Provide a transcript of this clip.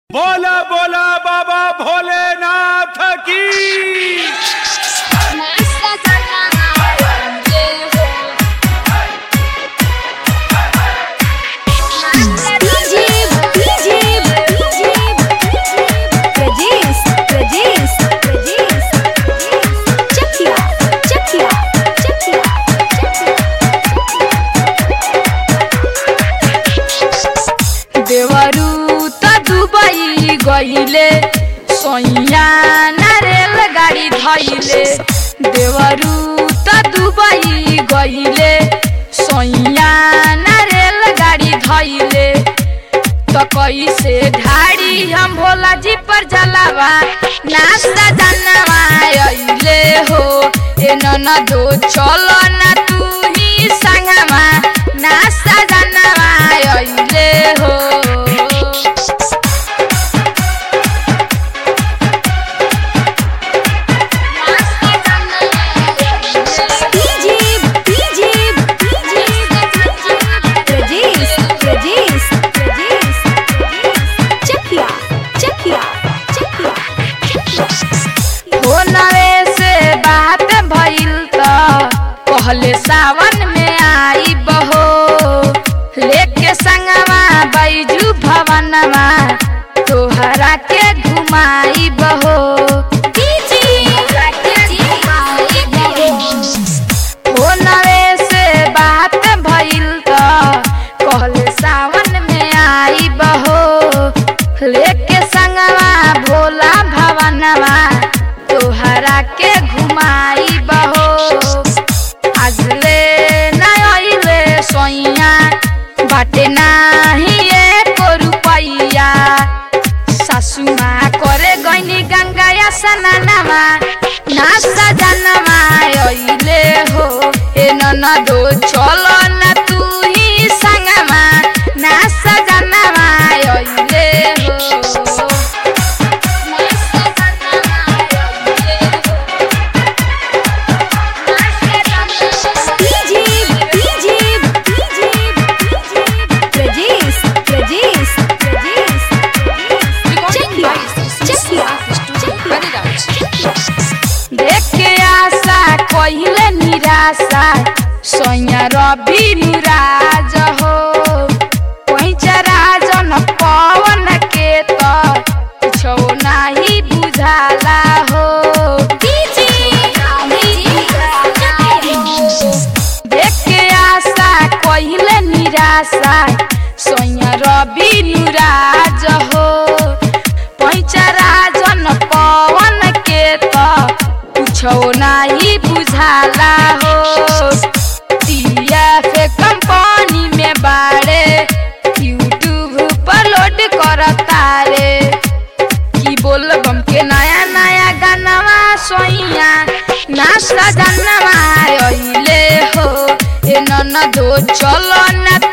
बोला बोला बाबा भोलेनाथ की नाश्ता करना ये हो DJ DJ DJ Prajesh Prajesh Prajesh Chakiya Chakiya Chakiya देवरू त दुबई गइले सैया ना रेलगाडी धैले देवरू त दुबई गइले सैया ना रेलगाडी धैले त कैसे ढाडी हम भोला जी पर जलावा नास्ता जानवा अइले हो ए ननदो चलो ना तू ही संगमा नास्ता जानवा अइले हो DJ DJ DJ Prajesh Prajesh Prajesh Chakiya Chakiya Chakiya हो नवे से बात भइल त कहले सावन में आई बहो लेके संगवा बैजू भवनवा तोहरा के घुमाई बहो हो नवे से बात भइल त कहले सावन में आई बहो लेके संगवा भोला भवनवा तोहरा के घुमाई बहो आजले ना अइले सोइया बाटे नाही एको रुपैया सासुमा करे गइनी गंगाया सनानामा नास्ता जानवा अइले हो ए ननदो चलो ना तू ही संगमा नास्ता जानवा अइले हो DJ DJ DJ Prajesh Prajesh Prajesh Chakiya Chakiya देख के आशा कहिले निराशा सैया रवि निराज हो पैचा राजन पवन के त कुछो नाही बुझाला हो देख के आशा कहिले निराशा सैया रवि निराज हो पैचा राजन पवन के त कुछो नाही बुझाला हो टीएफ कंपनी में बाड़े यूट्यूब पर लोड करता रे की बोल बम के नया नया गानवा सोइया नाश्ता जानवा अइले हो ए ननदो चलो ना